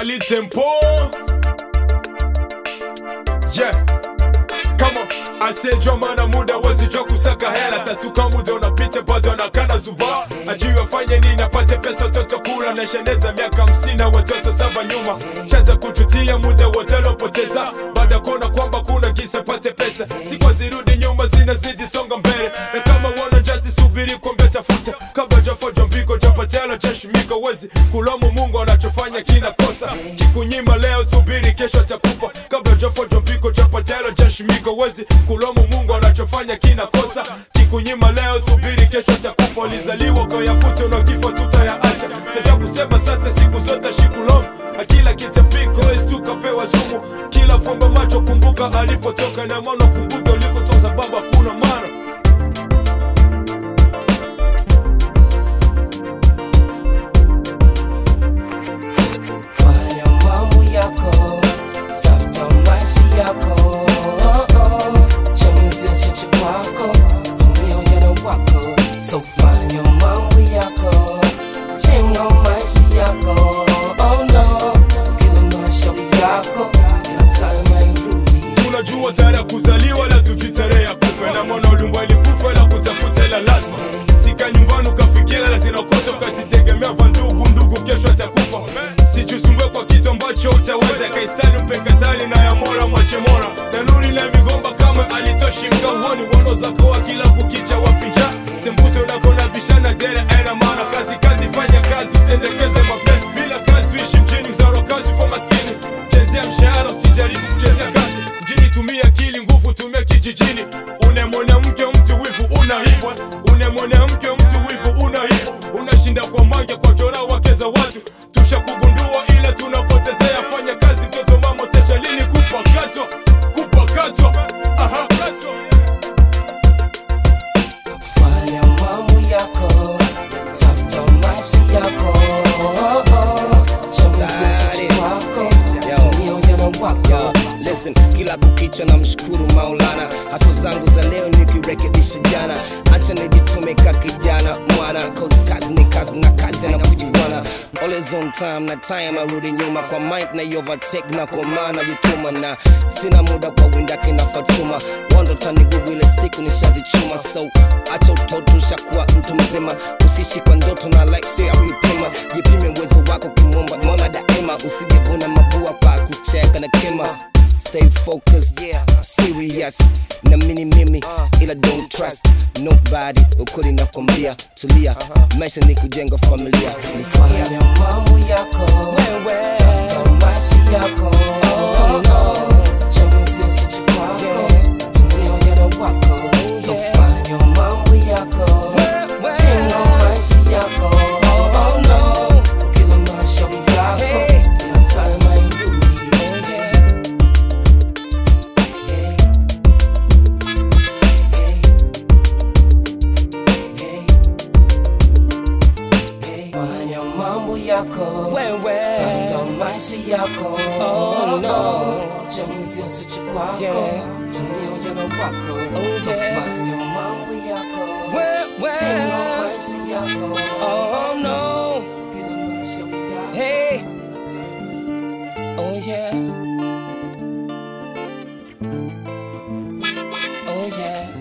Fally Tempo yeah kama asiyejua maana muda wezijua kusaka hela tastuka muda unapita bado anakana zuba ajui wafanye nini apate pesa watoto kula na sheneza miaka hamsini na watoto saba nyuma chaza kuchutia muda wote lopoteza baada ya kuona kwamba kuna kisa pate pesa sikwa zirudi nyuma zinazidi songa mbele na kama wana jasi subiri kombe tafuta kabla jafojo mbiko japatela chashimika wezi kulomu mungu anachofanya kinakosa kikunyima leo subiri kesho atakupa kabla jafojo mbiko japatela chashimika wezi kulomu mungu anachofanya kinakosa kikunyima leo subiri kesho atakupa ulizaliwa kwa yakuto na kifo tutayaacha sasa kusema sante siku zote shikulomu akila kitapiko istukapewa zumu kila fumba macho kumbuka alipotoka na maana kumbuka ulikotoka sababu hakuna maana Fanya mambo yako, tafuta maisha yako. Chamizi usiche kwako, tumia ujana wako. So fanya mambo yako, jenga maisha yako. Oh no, kila mashauri yako, kila time hairudi. tunajua tarehe ya kuzaliwa la tujitarehe ya kufa na mwana ulimwa ilikufa la kutafuta la lazima sika nyumbani ukafikira la zinakosa ukajitegemea va ndugu ndugu kesho atakufa sichusumbwe kwa kitu ambacho utaweza kaisani mpe kazali na ya mola mwache mola tanuri na migomba kama alitoshi mkauoni wono zakoa kila kukicha wafinja sembuse unakona bishana dere aina maana kazi kazi fanya kazi usendekeze mapenzi bila kazi uishi mjini mzaro kazi ufa maskini chezea mshahara usijaribu kuchezea kazi mjini tumia akili nguvu tumia kijijini une mwanamke mtu wivu unaibwa une mwanamke mtu wivu unaibwa unashinda kwa mange kwa chora wake za watu tushakugundua ila tunapotezea fanya kazi mtoto mama tesha lini kupakatwa kupakatwa aha Fanya mambo yako, tafuta maisha yako. Chamizi usiche kwako, tumia ujana wako. Yo, listen, kila kukicha na mshukuru Maulana, haso zangu za leo nikirekebisha jana, acha nijitume ka kijana mwana, cause kazi ni kazi na kazi na kujiwana, always on time na time arudi nyuma kwa mic na overtake na kwa maana jituma na sina muda kwa windake na Fatuma, wando tani gugu ile siku nishazichuma, so acha utoto ushakuwa mtu mzima, usishi kwa ndoto na life sio ya kuipima, jipime uwezo wako kimwomba Mola daima, usijivuna mabua kwa kucheka na kima Stay focused, yeah. serious na mini mimi ila don't trust nobody ukweli nakwambia tulia maisha ni kujenga familia nisikia Fanya mambo yako, Wewe. tafuta maisha yako. Oh no, chamizi usiche kwako, tumia ujana wako. So yeah. fanya mambo yako, Wewe. jenga maisha yako. Oh no, kila mashauri yako, Hey. kila time hairudi. Yeah. Fanya mambo yako, Wewe. tafuta maisha yako. Oh, no. chamizi usiche kwako, Yeah. tumia ujana wako. Oh, So yeah. fanya mambo yako, Wewe. jenga maisha yako. Oh no, Kila mashauri yako, hey, kila time oh yeah, oh yeah.